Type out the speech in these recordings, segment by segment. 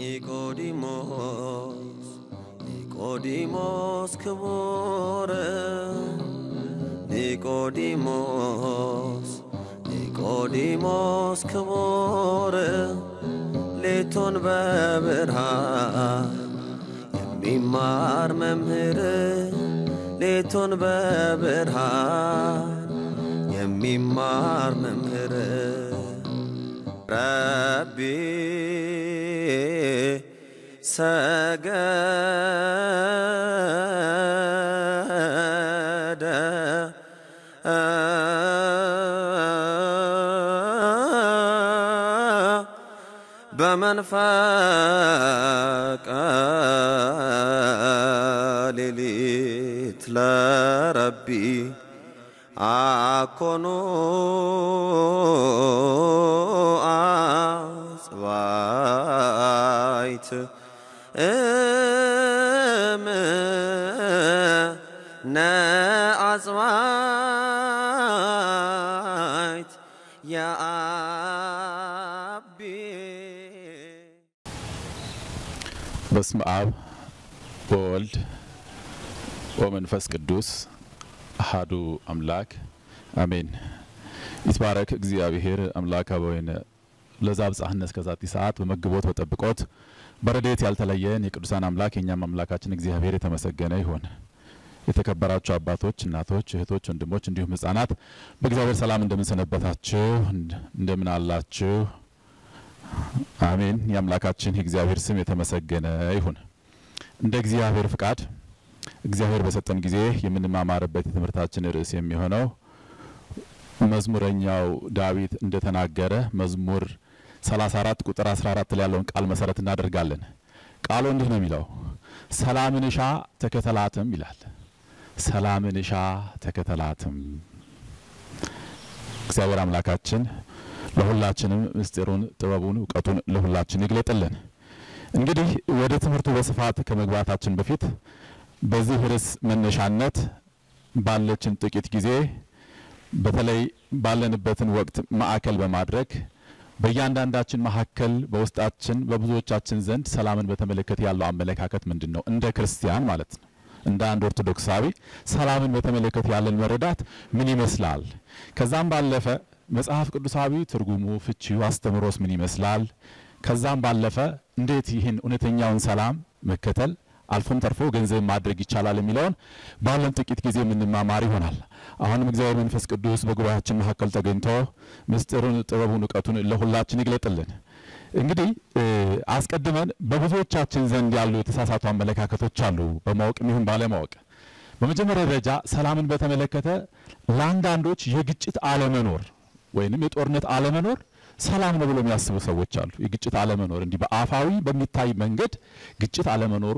ኒቆዲሞስ ኒቆዲሞስ ክቡር ኒቆዲሞስ ኒቆዲሞስ ክቡር ሌቱን በብርሃን የሚማር መምህር ሌቱን በብርሃን የሚማር መምህር ረቢ ሰገደ በመንፈቀ ሌሊት ለረቢ አኮኑ አጽባይት እምነ አጽባይት የአቢ በስመ አብ ወወልድ ወመንፈስ ቅዱስ አሃዱ አምላክ አሜን። ይትባረክ እግዚአብሔር አምላክ አበዊነ ለዛብጽሐነ እስከ ዛቲ ሰዓት በመግቦት በጠብቆት በረድኤት ያልተለየን የቅዱሳን አምላክ የእኛም አምላካችን እግዚአብሔር የተመሰገነ ይሁን። የተከበራችሁ አባቶች፣ እናቶች፣ እህቶች፣ ወንድሞች እንዲሁም ህጻናት በእግዚአብሔር ሰላም እንደምን ሰነበታችሁ? እንደምን አላችሁ? አሜን። የአምላካችን የእግዚአብሔር ስም የተመሰገነ ይሁን። እንደ እግዚአብሔር ፍቃድ እግዚአብሔር በሰጠን ጊዜ የምንማማርበት የትምህርታችን ርዕስ የሚሆነው መዝሙረኛው ዳዊት እንደተናገረ መዝሙር 34 ቁጥር 14 ላይ ያለውን ቃል መሰረት እናደርጋለን። ቃሉ እንዲህ ነው የሚለው ሰላምን እሻ ተከተላትም ይላል። ሰላምን እሻ ተከተላትም። እግዚአብሔር አምላካችን ለሁላችንም ምስጢሩን፣ ጥበቡን፣ እውቀቱን ለሁላችን ይግለጥልን። እንግዲህ ወደ ትምህርቱ በስፋት ከመግባታችን በፊት በዚህ ርዕስ መነሻነት ባለችን ጥቂት ጊዜ በተለይ ባለንበትን ወቅት ማዕከል በማድረግ በእያንዳንዳችን መካከል በውስጣችን በብዙዎቻችን ዘንድ ሰላምን በተመለከተ ያለው አመለካከት ምንድን ነው? እንደ ክርስቲያን ማለት ነው። እንደ አንድ ኦርቶዶክሳዊ ሰላምን በተመለከተ ያለን መረዳት ምን ይመስላል? ከዛም ባለፈ መጽሐፍ ቅዱሳዊ ትርጉሙ፣ ፍቺው፣ አስተምሮስ ምን ይመስላል? ከዛም ባለፈ እንዴት ይህን እውነተኛውን ሰላም መከተል አልፎም ተርፎ ገንዘብ ማድረግ ይቻላል የሚለውን ባለን ጥቂት ጊዜ የምንማማር ይሆናል። አሁንም እግዚአብሔር መንፈስ ቅዱስ በጉባኤያችን መካከል ተገኝቶ ምስጢሩን፣ ጥበቡን፣ እውቀቱን ለሁላችን ይግለጥልን። እንግዲህ አስቀድመን በብዙዎቻችን ዘንድ ያሉ የተሳሳቱ አመለካከቶች አሉ፣ በማወቅም ይሁን ባለማወቅ። በመጀመሪያ ደረጃ ሰላምን በተመለከተ ለአንዳንዶች የግጭት አለመኖር ወይንም የጦርነት አለመኖር ሰላም ነው ብሎ የሚያስቡ ሰዎች አሉ። የግጭት አለመኖር እንዲህ በአፋዊ በሚታይ መንገድ ግጭት አለመኖሩ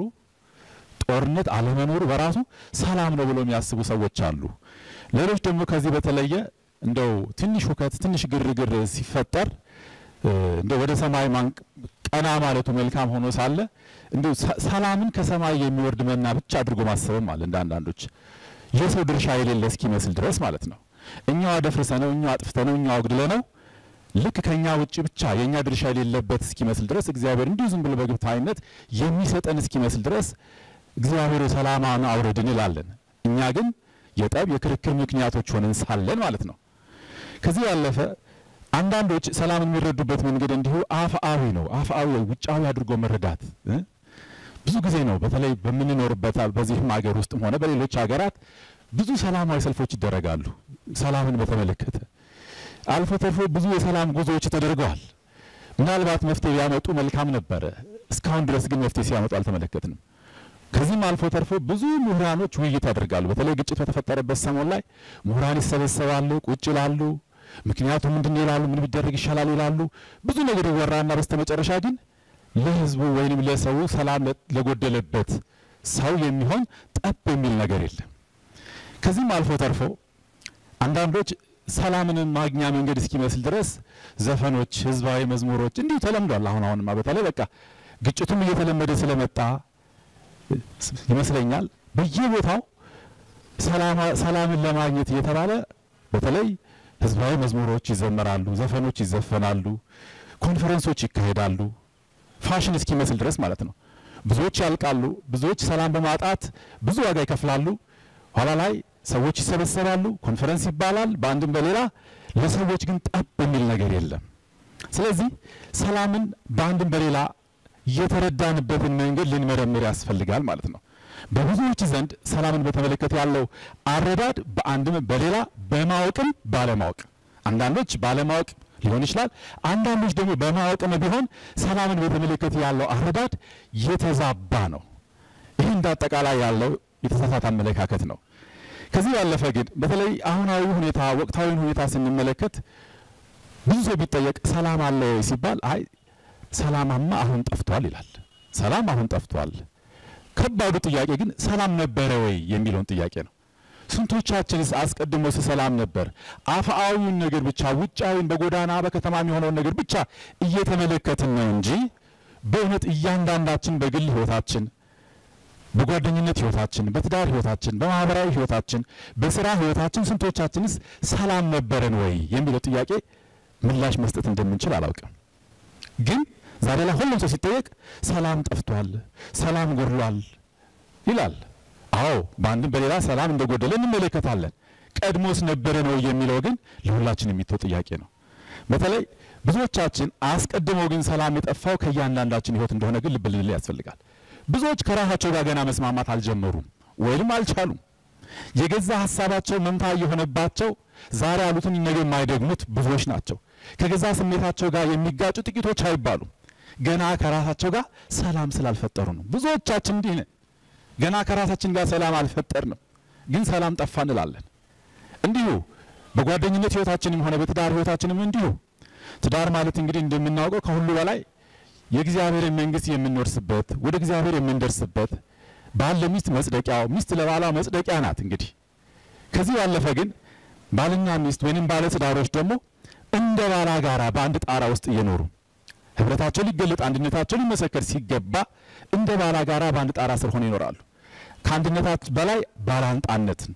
ጦርነት አለመኖሩ በራሱ ሰላም ነው ብሎ የሚያስቡ ሰዎች አሉ። ሌሎች ደግሞ ከዚህ በተለየ እንደው ትንሽ ሁከት፣ ትንሽ ግርግር ሲፈጠር እንደው ወደ ሰማይ ቀና ማለቱ መልካም ሆኖ ሳለ እንደው ሰላምን ከሰማይ የሚወርድ መና ብቻ አድርጎ ማሰብም አለ እንደ አንዳንዶች የሰው ድርሻ የሌለ እስኪመስል ድረስ ማለት ነው። እኛው አደፍርሰ ነው፣ እኛው አጥፍተ ነው፣ እኛው አጉድለ ነው ልክ ከኛ ውጭ ብቻ የኛ ድርሻ የሌለበት እስኪመስል ድረስ እግዚአብሔር እንዲሁ ዝም ብሎ በግብታዊነት የሚሰጠን እስኪመስል ድረስ እግዚአብሔር ሰላማን አውረድ እንላለን። እኛ ግን የጠብ የክርክር ምክንያቶች ሆነን ሳለን ማለት ነው። ከዚህ ያለፈ አንዳንዶች ሰላምን የሚረዱበት መንገድ እንዲሁ አፍአዊ ነው። አፍአዊ ውጫዊ አድርጎ መረዳት ብዙ ጊዜ ነው። በተለይ በምንኖርበት በዚህም ሀገር ውስጥም ሆነ በሌሎች ሀገራት ብዙ ሰላማዊ ሰልፎች ይደረጋሉ። ሰላምን በተመለከተ አልፎ ተርፎ ብዙ የሰላም ጉዞዎች ተደርገዋል። ምናልባት መፍትሄ ቢያመጡ መልካም ነበረ። እስካሁን ድረስ ግን መፍትሄ ሲያመጡ አልተመለከትንም። ከዚህም አልፎ ተርፎ ብዙ ምሁራኖች ውይይት ያደርጋሉ። በተለይ ግጭት በተፈጠረበት ሰሞን ላይ ምሁራን ይሰበሰባሉ፣ ቁጭ ይላሉ። ምክንያቱም ምንድን ይላሉ፣ ምን ቢደረግ ይሻላል ይላሉ። ብዙ ነገር ይወራና በስተመጨረሻ ግን ለህዝቡ ወይንም ለሰው ሰላም ለጎደለበት ሰው የሚሆን ጠብ የሚል ነገር የለም። ከዚህም አልፎ ተርፎ አንዳንዶች ሰላምን ማግኛ መንገድ እስኪመስል ድረስ ዘፈኖች፣ ህዝባዊ መዝሙሮች እንዲሁ ተለምዷል። አሁን አሁንማ በተለይ በቃ ግጭቱም እየተለመደ ስለመጣ ይመስለኛል በየቦታው ሰላምን ለማግኘት እየተባለ በተለይ ህዝባዊ መዝሙሮች ይዘመራሉ፣ ዘፈኖች ይዘፈናሉ፣ ኮንፈረንሶች ይካሄዳሉ። ፋሽን እስኪመስል ድረስ ማለት ነው። ብዙዎች ያልቃሉ። ብዙዎች ሰላም በማጣት ብዙ ዋጋ ይከፍላሉ። ኋላ ላይ ሰዎች ይሰበሰባሉ፣ ኮንፈረንስ ይባላል፣ በአንድም በሌላ ለሰዎች ግን ጠብ የሚል ነገር የለም። ስለዚህ ሰላምን በአንድም በሌላ የተረዳንበትን መንገድ ልንመረምር ያስፈልጋል ማለት ነው። በብዙዎች ዘንድ ሰላምን በተመለከተ ያለው አረዳድ በአንድም በሌላ በማወቅም ባለማወቅ፣ አንዳንዶች ባለማወቅ ሊሆን ይችላል። አንዳንዶች ደግሞ በማወቅም ቢሆን ሰላምን በተመለከተ ያለው አረዳድ የተዛባ ነው። ይህ እንደ አጠቃላይ ያለው የተሳሳተ አመለካከት ነው። ከዚህ ያለፈ ግን በተለይ አሁናዊ ሁኔታ ወቅታዊን ሁኔታ ስንመለከት ብዙ ሰው ቢጠየቅ ሰላም አለ ወይ ሲባል አይ ሰላማማ አሁን ጠፍቷል ይላል። ሰላም አሁን ጠፍቷል። ከባዱ ጥያቄ ግን ሰላም ነበረ ወይ የሚለውን ጥያቄ ነው። ስንቶቻችንስ አስቀድሞ ሰላም ነበር? አፍአዊውን ነገር ብቻ ውጫዊን በጎዳና በከተማ የሚሆነውን ነገር ብቻ እየተመለከትን ነው እንጂ በእውነት እያንዳንዳችን በግል ህይወታችን በጓደኝነት ህይወታችን፣ በትዳር ህይወታችን፣ በማህበራዊ ህይወታችን፣ በስራ ህይወታችን ስንቶቻችንስ ሰላም ነበረን ወይ የሚለው ጥያቄ ምላሽ መስጠት እንደምንችል አላውቅም። ግን ዛሬ ላይ ሁሉም ሰው ሲጠየቅ ሰላም ጠፍቷል፣ ሰላም ጎድሏል ይላል። አዎ በአንድም በሌላ ሰላም እንደጎደለ እንመለከታለን። ቀድሞስ ነበረን ወይ የሚለው ግን ለሁላችን የሚተው ጥያቄ ነው። በተለይ ብዙዎቻችን አስቀድመው ግን ሰላም የጠፋው ከእያንዳንዳችን ህይወት እንደሆነ ግን ልብ ልንል ያስፈልጋል። ብዙዎች ከራሳቸው ጋር ገና መስማማት አልጀመሩም ወይም አልቻሉም። የገዛ ሀሳባቸው መምታ የሆነባቸው ዛሬ ያሉትን ነገ የማይደግሙት ብዙዎች ናቸው። ከገዛ ስሜታቸው ጋር የሚጋጩ ጥቂቶች አይባሉም። ገና ከራሳቸው ጋር ሰላም ስላልፈጠሩ ነው። ብዙዎቻችን እንዲህ ነን። ገና ከራሳችን ጋር ሰላም አልፈጠርንም፣ ግን ሰላም ጠፋ እንላለን። እንዲሁ በጓደኝነት ህይወታችንም ሆነ በትዳር ህይወታችንም እንዲሁ። ትዳር ማለት እንግዲህ እንደምናውቀው ከሁሉ በላይ የእግዚአብሔርን መንግስት የምንወርስበት ወደ እግዚአብሔር የምንደርስበት ባል ለሚስት መጽደቂያው፣ ሚስት ለባሏ መጽደቂያ ናት። እንግዲህ ከዚህ ያለፈ ግን ባልና ሚስት ወይንም ባለ ትዳሮች ደግሞ እንደ ባላ ጋራ በአንድ ጣራ ውስጥ እየኖሩ ህብረታቸው ሊገለጥ አንድነታቸው ሊመሰከር ሲገባ እንደ ባላ ጋራ በአንድ ጣራ ስር ሆነው ይኖራሉ። ከአንድነታት በላይ ባላንጣነትን፣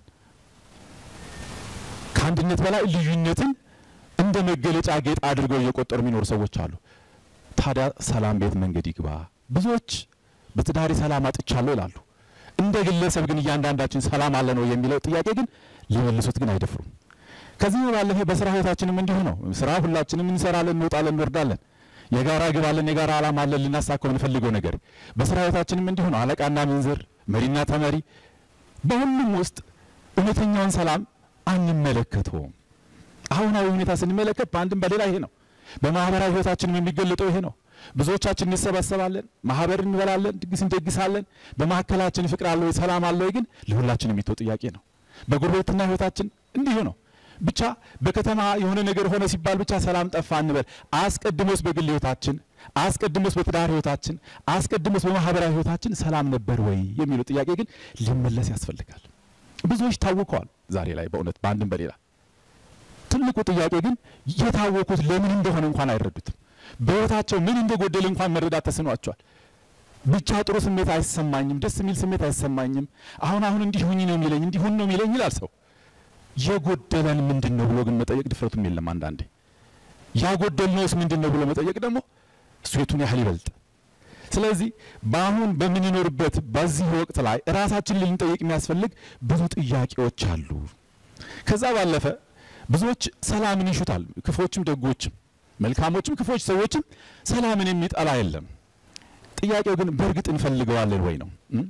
ከአንድነት በላይ ልዩነትን እንደ መገለጫ ጌጥ አድርገው እየቆጠሩ የሚኖሩ ሰዎች አሉ። ታዲያ ሰላም ቤት መንገድ ይግባ። ብዙዎች በትዳሬ ሰላም አጥቻለሁ ይላሉ። እንደ ግለሰብ ግን እያንዳንዳችን ሰላም አለ ነው የሚለው ጥያቄ ግን ሊመልሱት ግን አይደፍሩም። ከዚህ ባለፈ በስራ ህይወታችንም እንዲሁ ነው። ስራ ሁላችንም እንሰራለን፣ እንወጣለን፣ እንወርዳለን። የጋራ ግብ አለን፣ የጋራ ዓላማ አለን፣ ልናሳካው የምንፈልገው ነገር። በስራ ህይወታችንም እንዲሁ ነው። አለቃና ምንዝር፣ መሪና ተመሪ፣ በሁሉም ውስጥ እውነተኛውን ሰላም አንመለከተውም። አሁናዊ ሁኔታ ስንመለከት በአንድም በሌላ ይሄ ነው። በማህበራዊ ህይወታችንም የሚገለጠው ይሄ ነው። ብዙዎቻችን እንሰባሰባለን፣ ማህበር እንበላለን፣ ድግስ እንደግሳለን። በመካከላችን ፍቅር አለ ወይ ሰላም አለ ወይ ግን ለሁላችን የሚተው ጥያቄ ነው። በጎረቤትና ህይወታችን እንዲሁ ነው። ብቻ በከተማ የሆነ ነገር ሆነ ሲባል ብቻ ሰላም ጠፋ እንበል። አስቀድሞስ በግል ህይወታችን፣ አስቀድሞስ በትዳር ህይወታችን፣ አስቀድሞስ በማህበራዊ ህይወታችን ሰላም ነበር ወይ የሚለው ጥያቄ ግን ሊመለስ ያስፈልጋል። ብዙዎች ታውከዋል ዛሬ ላይ በእውነት በአንድም በሌላ ትልቁ ጥያቄ ግን የታወቁት ለምን እንደሆነ እንኳን አይረዱትም። በህይወታቸው ምን እንደጎደለ እንኳን መረዳት ተስኗቸዋል። ብቻ ጥሩ ስሜት አይሰማኝም፣ ደስ የሚል ስሜት አይሰማኝም። አሁን አሁን እንዲህ ሁኝ ነው የሚለኝ እንዲሁን ነው የሚለኝ ይላል ሰው። የጎደለን ምንድን ነው ብሎ ግን መጠየቅ ድፍረቱም የለም። አንዳንዴ ያጎደልነውስ ምንድን ነው ብሎ መጠየቅ ደግሞ እሱ የቱን ያህል ይበልጥ። ስለዚህ በአሁን በምንኖርበት በዚህ ወቅት ላይ ራሳችን ልንጠይቅ የሚያስፈልግ ብዙ ጥያቄዎች አሉ። ከዛ ባለፈ ብዙዎች ሰላምን ይሹታል። ክፎችም ደጎችም፣ መልካሞችም ክፎች ሰዎችም ሰላምን የሚጠላ የለም። ጥያቄው ግን በእርግጥ እንፈልገዋለን ወይ ነው።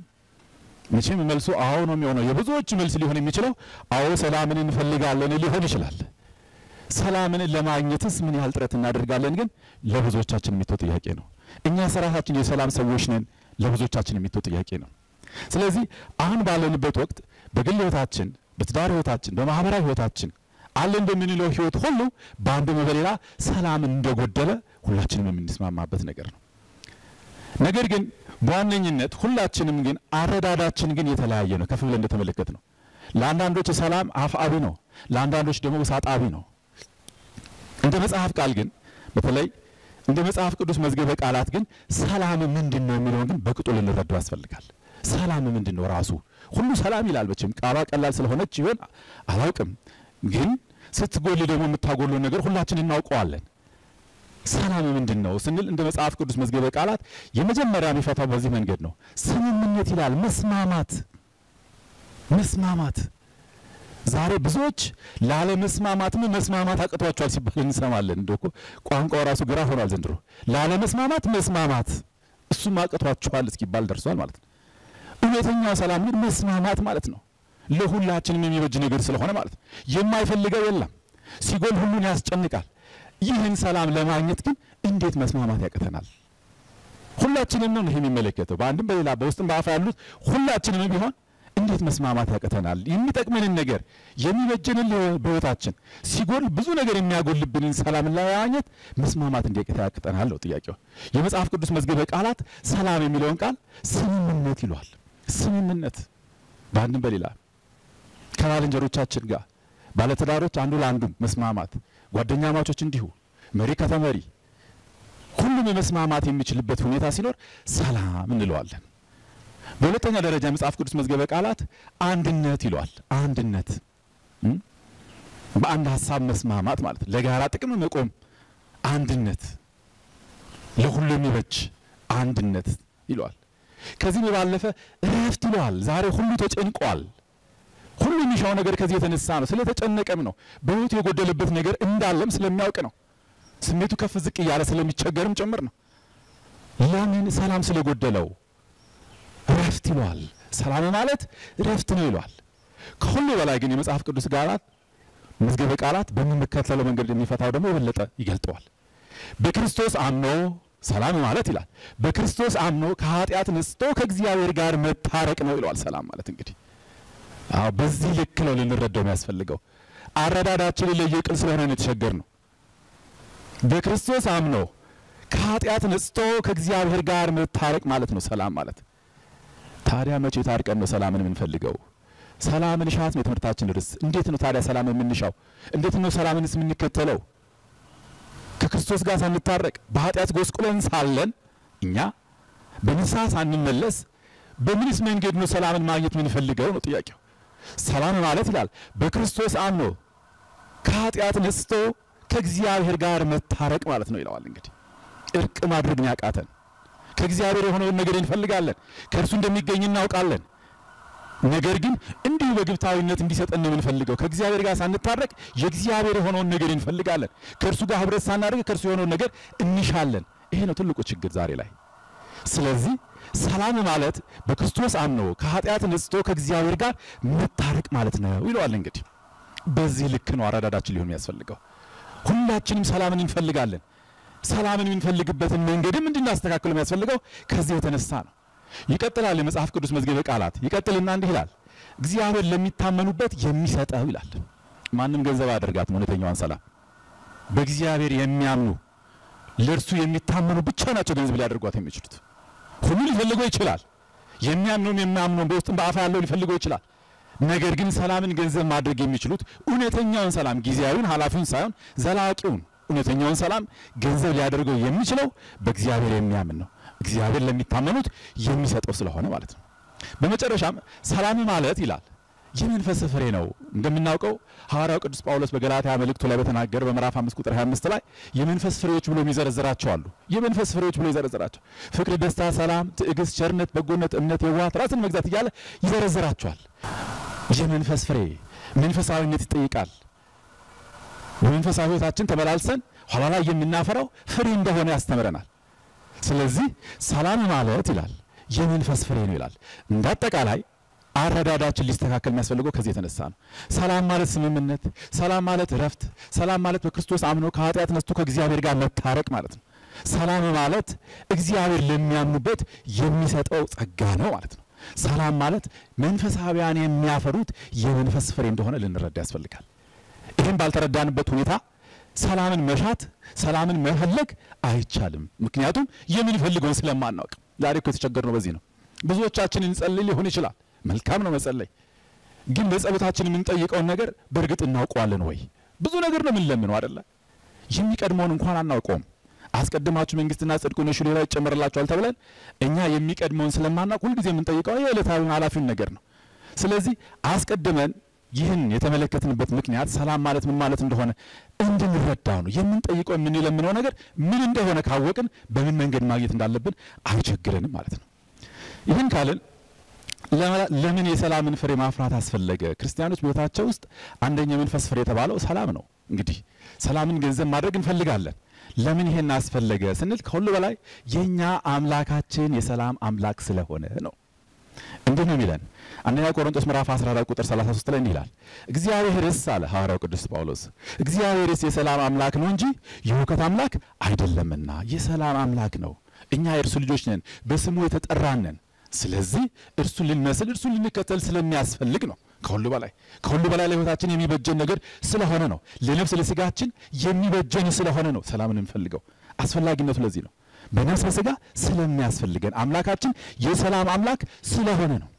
መቼም መልሱ አዎ ነው የሚሆነው። የብዙዎች መልስ ሊሆን የሚችለው አዎ ሰላምን እንፈልጋለን ሊሆን ይችላል። ሰላምን ለማግኘትስ ምን ያህል ጥረት እናደርጋለን? ግን ለብዙዎቻችን የሚተው ጥያቄ ነው። እኛ ስራታችን የሰላም ሰዎች ነን፣ ለብዙዎቻችን የሚተው ጥያቄ ነው። ስለዚህ አሁን ባለንበት ወቅት በግል ህይወታችን፣ በትዳር ህይወታችን፣ በማህበራዊ ህይወታችን አለን በምንለው ህይወት ሁሉ በአንድም በሌላ ሰላም እንደጎደለ ሁላችንም የምንስማማበት ነገር ነው። ነገር ግን በዋነኝነት ሁላችንም ግን አረዳዳችን ግን የተለያየ ነው። ከፍ ብለን እንደተመለከት ነው። ለአንዳንዶች ሰላም አፍአዊ ነው፣ ለአንዳንዶች ደግሞ ውሳጣዊ ነው። እንደ መጽሐፍ ቃል ግን በተለይ እንደ መጽሐፍ ቅዱስ መዝገበ ቃላት ግን ሰላም ምንድን ነው የሚለውን ግን በቅጡ ልንረዳው ያስፈልጋል። ሰላም ምንድን ነው? ራሱ ሁሉ ሰላም ይላል። መቼም ቃሏ ቀላል ስለሆነች ይሆን አላውቅም፣ ግን ስትጎል ደግሞ የምታጎለውን ነገር ሁላችን እናውቀዋለን። ሰላም ምንድን ነው ስንል እንደ መጽሐፍ ቅዱስ መዝገበ ቃላት የመጀመሪያ የሚፈታው በዚህ መንገድ ነው። ስምምነት ይላል። መስማማት መስማማት። ዛሬ ብዙዎች ላለመስማማትም መስማማት አቅቷቸዋል ሲባል እንሰማለን። እንደ እኮ ቋንቋው ራሱ ግራ ሆኗል ዘንድሮ። ላለመስማማት መስማማት እሱም አቅቷቸዋል እስኪባል ደርሷል ማለት ነው። እውነተኛው ሰላም ግን መስማማት ማለት ነው። ለሁላችንም የሚበጅ ነገር ስለሆነ ማለት ነው። የማይፈልገው የለም። ሲጎል ሁሉን ያስጨንቃል። ይህን ሰላም ለማግኘት ግን እንዴት መስማማት ያቅተናል? ሁላችንም ነው ይሄ የሚመለከተው። በአንድም በሌላ በውስጥም በአፋ ያሉት ሁላችንም ቢሆን እንዴት መስማማት ያቅተናል? የሚጠቅመንን ነገር የሚበጀንን በሕይወታችን ሲጎል ብዙ ነገር የሚያጎልብንን ሰላም ለማግኘት መስማማት እንዴት ያቅተናል ነው ጥያቄው። የመጽሐፍ ቅዱስ መዝገበ ቃላት ሰላም የሚለውን ቃል ስምምነት ይሏል። ስምምነት በአንድም በሌላ ከባልንጀሮቻችን ጋር ባለትዳሮች አንዱ ለአንዱ መስማማት፣ ጓደኛ ማቾች እንዲሁ፣ መሪ ከተመሪ ሁሉም የመስማማት የሚችልበት ሁኔታ ሲኖር ሰላም እንለዋለን። በሁለተኛ ደረጃ የመጽሐፍ ቅዱስ መዝገበ ቃላት አንድነት ይለዋል። አንድነት በአንድ ሀሳብ መስማማት ማለት ለጋራ ጥቅም መቆም፣ አንድነት ለሁሉ የሚበጅ አንድነት ይለዋል። ከዚህም ባለፈ እረፍት ይለዋል። ዛሬ ሁሉ ተጨንቋል። ሁሉ የሚሻው ነገር ከዚህ የተነሳ ነው። ስለተጨነቀም ነው። በሕይወቱ የጎደለበት ነገር እንዳለም ስለሚያውቅ ነው። ስሜቱ ከፍ ዝቅ እያለ ስለሚቸገርም ጭምር ነው። ለምን? ሰላም ስለጎደለው እረፍት ይለዋል። ሰላም ማለት እረፍት ነው ይለዋል። ከሁሉ በላይ ግን የመጽሐፍ ቅዱስ ቃላት መዝገበ ቃላት በምንከተለው መንገድ የሚፈታው ደግሞ የበለጠ ይገልጠዋል። በክርስቶስ አምኖ ሰላም ማለት ይላል። በክርስቶስ አምኖ ከኃጢአት ነጽቶ ከእግዚአብሔር ጋር መታረቅ ነው ይለዋል። ሰላም ማለት እንግዲህ አዎ በዚህ ልክ ነው ልንረዳው የሚያስፈልገው። አረዳዳችን የለየ ቅል ስለሆነ ነው የተቸገር ነው። በክርስቶስ አምኖ ከኃጢአት ነጽቶ ከእግዚአብሔር ጋር መታረቅ ማለት ነው ሰላም ማለት። ታዲያ መቼ ታርቀን ነው ሰላምን የምንፈልገው? ሰላምን ሻት ነው የትምህርታችን ርዕስ። እንዴት ነው ታዲያ ሰላም የምንሻው? እንዴት ነው ሰላምንስ የምንከተለው? ከክርስቶስ ጋር ሳንታረቅ በኃጢአት ጎስቁለን ሳለን እኛ በንስሐ ሳንመለስ በምንስ መንገድ ነው ሰላምን ማግኘት የምንፈልገው ነው ጥያቄው። ሰላም ማለት ይላል በክርስቶስ አምኖ ከኃጢአት ነጽቶ ከእግዚአብሔር ጋር መታረቅ ማለት ነው ይለዋል። እንግዲህ እርቅ ማድረግን ያቃተን ከእግዚአብሔር የሆነውን ነገር እንፈልጋለን፣ ከእርሱ እንደሚገኝ እናውቃለን። ነገር ግን እንዲሁ በግብታዊነት እንዲሰጠን ነው የምንፈልገው። ከእግዚአብሔር ጋር ሳንታረቅ የእግዚአብሔር የሆነውን ነገር እንፈልጋለን። ከእርሱ ጋር ህብረት ሳናደርግ ከእርሱ የሆነውን ነገር እንሻለን። ይሄ ነው ትልቁ ችግር ዛሬ ላይ። ስለዚህ ሰላም ማለት በክርስቶስ አምኖ ከኃጢአት ነጽቶ ከእግዚአብሔር ጋር መታረቅ ማለት ነው ይለዋል። እንግዲህ በዚህ ልክ ነው አረዳዳችን ሊሆን የሚያስፈልገው። ሁላችንም ሰላምን እንፈልጋለን። ሰላምን የምንፈልግበትን መንገድም እንድናስተካክል የሚያስፈልገው ከዚህ የተነሳ ነው። ይቀጥላል የመጽሐፍ ቅዱስ መዝገበ ቃላት ይቀጥልና እንዲህ ይላል፣ እግዚአብሔር ለሚታመኑበት የሚሰጠው ይላል። ማንም ገንዘብ አያደርጋትም እውነተኛዋን ሰላም። በእግዚአብሔር የሚያምኑ ለእርሱ የሚታመኑ ብቻ ናቸው ገንዘብ ሊያደርጓት የሚችሉት። ሁሉ ሊፈልገው ይችላል። የሚያምነውም የሚያምነውም በውስጥም በአፋ ያለው ሊፈልገው ይችላል። ነገር ግን ሰላምን ገንዘብ ማድረግ የሚችሉት እውነተኛውን ሰላም ጊዜያዊውን ኃላፊውን ሳይሆን ዘላቂውን እውነተኛውን ሰላም ገንዘብ ሊያደርገው የሚችለው በእግዚአብሔር የሚያምን ነው። እግዚአብሔር ለሚታመኑት የሚሰጠው ስለሆነ ማለት ነው። በመጨረሻም ሰላም ማለት ይላል የመንፈስ ፍሬ ነው። እንደምናውቀው ሐዋርያው ቅዱስ ጳውሎስ በገላትያ መልእክቱ ላይ በተናገረ በምዕራፍ 5 ቁጥር 25 ላይ የመንፈስ ፍሬዎች ብሎ የሚዘረዝራቸው አሉ። የመንፈስ ፍሬዎች ብሎ ይዘረዝራቸው ፍቅር፣ ደስታ፣ ሰላም፣ ትዕግስት፣ ቸርነት፣ በጎነት፣ እምነት፣ የዋሃት፣ ራስን መግዛት እያለ ይዘረዝራቸዋል። የመንፈስ ፍሬ መንፈሳዊነት ይጠይቃል። በመንፈሳዊ ሕይወታችን ተመላልሰን ኋላ ላይ የምናፈራው ፍሬ እንደሆነ ያስተምረናል። ስለዚህ ሰላም ማለት ይላል የመንፈስ ፍሬ ነው ይላል። እንደ አጠቃላይ አረዳዳችን ሊስተካከል የሚያስፈልገው ከዚህ የተነሳ ነው። ሰላም ማለት ስምምነት፣ ሰላም ማለት እረፍት፣ ሰላም ማለት በክርስቶስ አምኖ ከኃጢአት ነስቶ ከእግዚአብሔር ጋር መታረቅ ማለት ነው። ሰላም ማለት እግዚአብሔር ለሚያምኑበት የሚሰጠው ጸጋ ነው ማለት ነው። ሰላም ማለት መንፈሳዊያን የሚያፈሩት የመንፈስ ፍሬ እንደሆነ ልንረዳ ያስፈልጋል። ይህም ባልተረዳንበት ሁኔታ ሰላምን መሻት ሰላምን መፈለግ አይቻልም። ምክንያቱም የምንፈልገውን ስለማናውቅ። ዛሬ እኮ የተቸገርነው በዚህ ነው። ብዙዎቻችን እንጸልይ ሊሆን ይችላል። መልካም ነው መጸለይ፣ ግን በጸሎታችን የምንጠይቀውን ነገር በእርግጥ እናውቀዋለን ወይ? ብዙ ነገር ነው የምንለምነው አይደለ? የሚቀድመውን እንኳን አናውቀውም። አስቀድማችሁ መንግስትና ጽድቁን እሹ ሌላው ይጨመርላችኋል ተብለን እኛ የሚቀድመውን ስለማናውቅ ሁልጊዜ የምንጠይቀው የዕለታዊውን ኃላፊውን ነገር ነው። ስለዚህ አስቀድመን ይህን የተመለከትንበት ምክንያት ሰላም ማለት ምን ማለት እንደሆነ እንድንረዳው ነው። የምንጠይቀው የምንለምነው ነገር ምን እንደሆነ ካወቅን በምን መንገድ ማግኘት እንዳለብን አይቸግረንም ማለት ነው። ይህን ካልን ለምን የሰላምን ፍሬ ማፍራት አስፈለገ? ክርስቲያኖች በሕይወታቸው ውስጥ አንደኛ የመንፈስ ፍሬ የተባለው ሰላም ነው። እንግዲህ ሰላምን ገንዘብ ማድረግ እንፈልጋለን። ለምን ይሄን አስፈለገ ስንል ከሁሉ በላይ የኛ አምላካችን የሰላም አምላክ ስለሆነ ነው። እንዲህ ነው የሚለን አንደኛ ቆሮንቶስ ምዕራፍ 14 ቁጥር 33 ላይ እንዲህ ይላል፣ እግዚአብሔርስ አለ ሐዋርያው ቅዱስ ጳውሎስ፣ እግዚአብሔርስ የሰላም አምላክ ነው እንጂ የሁከት አምላክ አይደለምና የሰላም አምላክ ነው። እኛ የእርሱ ልጆች ነን፣ በስሙ የተጠራን ነን። ስለዚህ እርሱን ልንመስል እርሱን ልንከተል ስለሚያስፈልግ ነው። ከሁሉ በላይ ከሁሉ በላይ ለሕይወታችን የሚበጀን ነገር ስለሆነ ነው። ለነፍስ ለስጋችን የሚበጀን ስለሆነ ነው ሰላምን የምንፈልገው። አስፈላጊነቱ ለዚህ ነው። በነፍስ በስጋ ስለሚያስፈልገን አምላካችን የሰላም አምላክ ስለሆነ ነው።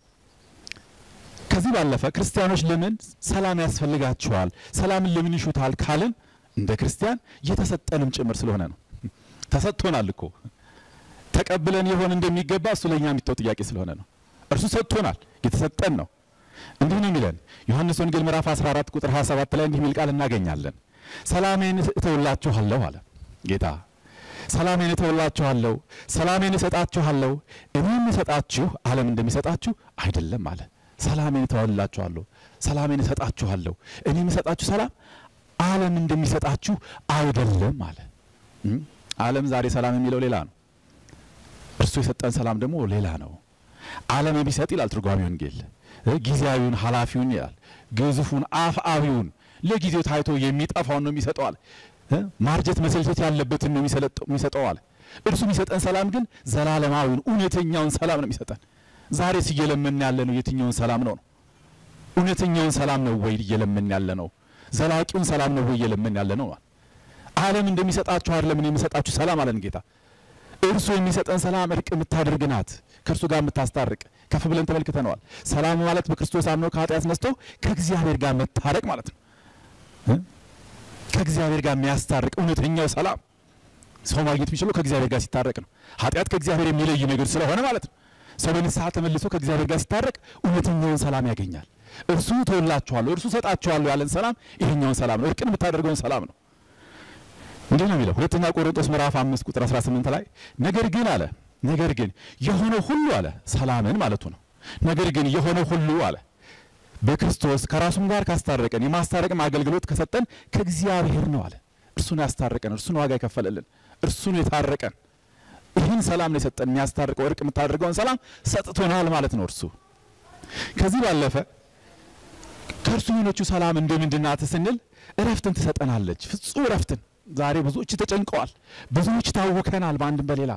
ከዚህ ባለፈ ክርስቲያኖች ለምን ሰላም ያስፈልጋቸዋል፣ ሰላምን ለምን ይሹታል ካልን እንደ ክርስቲያን የተሰጠንም ጭምር ስለሆነ ነው። ተሰጥቶናል እኮ ተቀብለን የሆን እንደሚገባ እሱ ለእኛ የሚተው ጥያቄ ስለሆነ ነው። እርሱ ሰጥቶናል፣ የተሰጠን ነው። እንዲህ ነው የሚለን ዮሐንስ ወንጌል ምዕራፍ 14 ቁጥር 27 ላይ እንዲህ የሚል ቃል እናገኛለን። ሰላሜን እተውላችኋለሁ አለ ጌታ። ሰላሜን እተውላችኋለሁ፣ ሰላሜን እሰጣችኋለሁ። እኔ የምሰጣችሁ ዓለም እንደሚሰጣችሁ አይደለም አለ። ሰላሜን እተውላችኋለሁ፣ ሰላሜን እሰጣችኋለሁ። እኔ የምሰጣችሁ ሰላም ዓለም እንደሚሰጣችሁ አይደለም አለ። ዓለም ዛሬ ሰላም የሚለው ሌላ ነው። እርሱ የሰጠን ሰላም ደግሞ ሌላ ነው። ዓለም የሚሰጥ ይላል ትርጓሜ ወንጌል ጊዜያዊውን ኃላፊውን ይላል ግዙፉን አፍአዊውን ለጊዜው ታይቶ የሚጠፋውን ነው የሚሰጠዋል። ማርጀት መሰልቸት ያለበትን ነው የሚሰጠዋል። እርሱ የሚሰጠን ሰላም ግን ዘላለማዊውን እውነተኛውን ሰላም ነው የሚሰጠን። ዛሬስ እየለመን ያለ ነው የትኛውን ሰላም ነው ነው? እውነተኛውን ሰላም ነው ወይ እየለመን ያለ ነው? ዘላቂውን ሰላም ነው ወይ እየለመን ያለ ነው? ዓለም እንደሚሰጣችሁ አይደለም እኔ የምሰጣችሁ ሰላም አለን ጌታ። እርሱ የሚሰጠን ሰላም እርቅ የምታደርግ ናት፣ ከእርሱ ጋር የምታስታርቅ። ከፍ ብለን ተመልክተነዋል። ሰላም ማለት በክርስቶስ አምኖ ከኃጢአት ነስቶ ከእግዚአብሔር ጋር መታረቅ ማለት ነው። ከእግዚአብሔር ጋር የሚያስታርቅ እውነተኛው ሰላም ሰው ማግኘት የሚችለው ከእግዚአብሔር ጋር ሲታረቅ ነው። ኃጢአት ከእግዚአብሔር የሚለይ ነገር ስለሆነ ማለት ነው። ሰው በንስሐ ተመልሶ ከእግዚአብሔር ጋር ሲታረቅ እውነተኛውን ሰላም ያገኛል። እርሱ ተወላችኋለሁ፣ እርሱ ሰጣችኋለሁ ያለን ሰላም ይሄኛውን ሰላም ነው። እርቅን የምታደርገውን ሰላም ነው። እንዲህ ነው የሚለው ሁለተኛ ቆሮንቶስ ምዕራፍ አምስት ቁጥር 18 ላይ ነገር ግን አለ ነገር ግን የሆነ ሁሉ አለ ሰላምን ማለቱ ነው። ነገር ግን የሆነ ሁሉ አለ በክርስቶስ ከራሱም ጋር ካስታረቀን የማስታረቅም አገልግሎት ከሰጠን ከእግዚአብሔር ነው አለ። እርሱን ያስታረቀን፣ እርሱን ዋጋ የከፈለልን፣ እርሱን የታረቀን ይህን ሰላም ነው የሰጠን። የሚያስታርቀው እርቅ የምታደርገውን ሰላም ሰጥቶናል ማለት ነው እርሱ። ከዚህ ባለፈ ከእርሱ የሆነችው ሰላም እንደምንድን ናት ስንል እረፍትን ትሰጠናለች፣ ፍጹም እረፍትን። ዛሬ ብዙዎች ተጨንቀዋል፣ ብዙዎች ታውከናል፣ በአንድም በሌላ